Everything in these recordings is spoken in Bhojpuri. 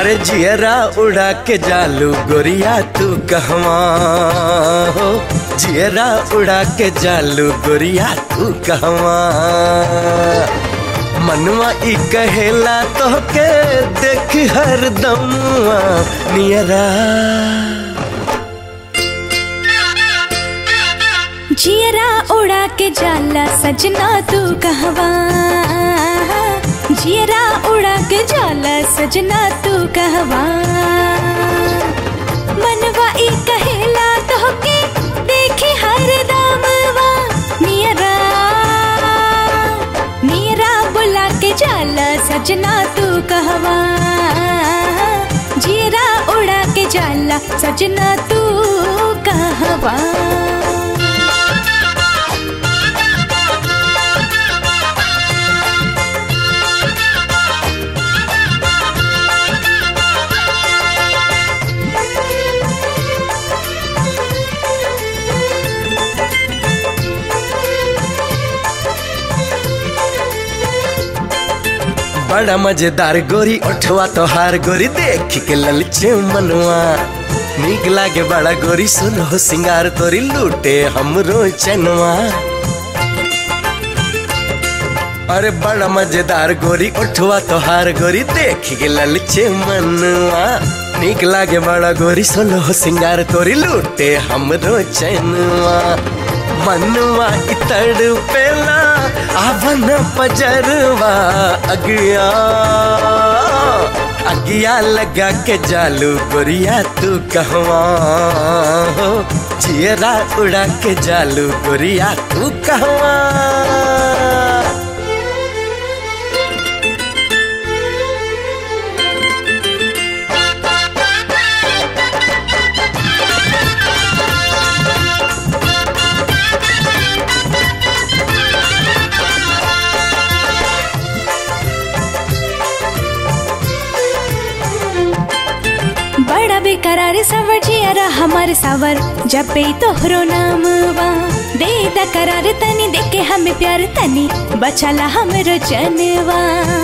अरे जियरा उड़ा के जालू गोरिया तू कहवा हो जियरा उड़ा के जालू गोरिया तू कहवा मनवा ई कहेला तो के देख हर दमवा नियरा जियरा उड़ा के जाला सजना तू कहवा जियरा उड़ा के जाला सजना तू कहवा मनवा ई कहेला तो के देखी हर दमवा नियरा नियरा बुला के जाला सजना तू कहवा जियरा उड़ा के जाला सजना तू कहवा बड़ा मजेदार गोरी उठवा तोहार गोरी देख के ललचे मनवा नीक लागे बड़ा गोरी सुनो सिंगार तोरी लूटे हमरो चनवा अरे बड़ा मजेदार गोरी उठवा तोहार गोरी देख के ललचे मनवा नीक लागे बड़ा गोरी सुनो सिंगार तोरी लूटे हमरो चनवा मनवा इतड़ पेला आवन पजरवा अगिया अगिया लगा के जालू गोरिया तू कहवा हो चियरा उड़ा के जालू गोरिया तू कहवा बड़ा बेकरार सवर जियरा हमार सावर जपे तोहरो नामवा दे द करार तनी देके हमें प्यार तनी बचाला हमरो जनवा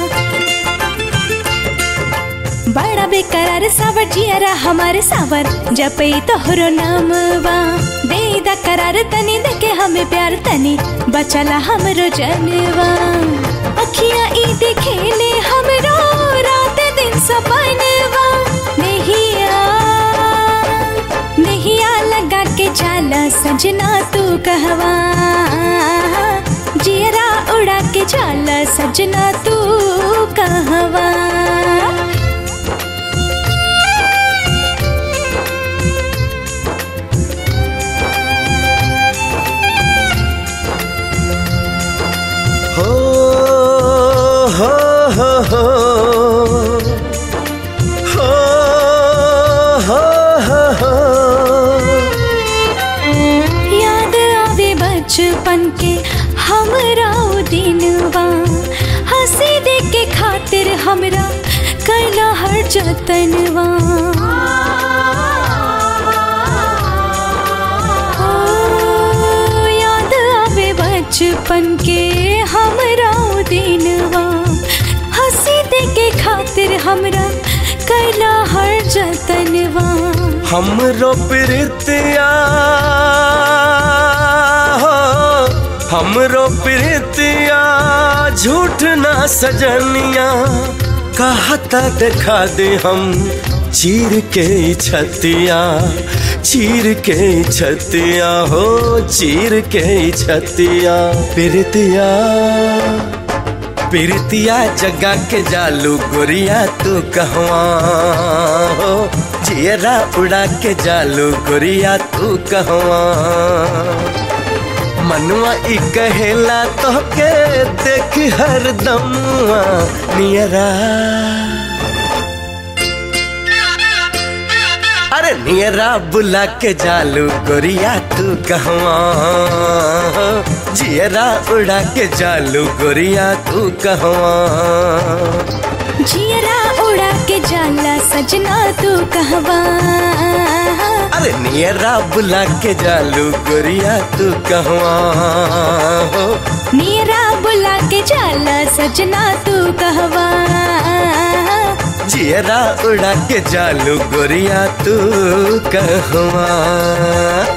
बड़ा बेकरार सावर जियरा हमार सावर जपे तोहरो नामवा दे द करार तनी देके हमें प्यार तनी बचाला हमरो जनवा अखियां ई देखेले हमरो रात दिन सपनवा नहिया नहिया लगा के जाला सजना तू कहवा जियरा उड़ा के जाला सजना तू कहवा हो हो हो हो हो हो हो हो याद आवे बचपन के हमरा उ दिनवा हंसी दे के खातिर हमरा कैला हर जतनवा ओ, याद आवे बचपन के हमरा उ दिनवा हंसी दे के खातिर हमरा कैला हर जतनवा हमरो प्रीतिया हो हमरो प्रीतिया झूठ ना सजनिया कहता दिखा दे हम चीर के ई छतिया चीर के ई छतिया हो चीर के ई छतिया प्रीतिया प्रीतिया जगा के जालू गोरिया तू कहवा हो जियरा उड़ा के जालू गोरिया तू कहवा मनवा ई कहेला तो के देख हर दमवा नियरा अरे नियरा बुला के जालू गोरिया तू कहवा हो जियरा उड़ा के जालू गोरिया तू कहवा जियरा उड़ा के जाला सजना तू कहवा अरे नियरा बुला के जालू गोरिया तू कहवा हो नीरा बुला के जाला सजना तू कहवा जियरा उड़ा के जालू गोरिया तू कहवा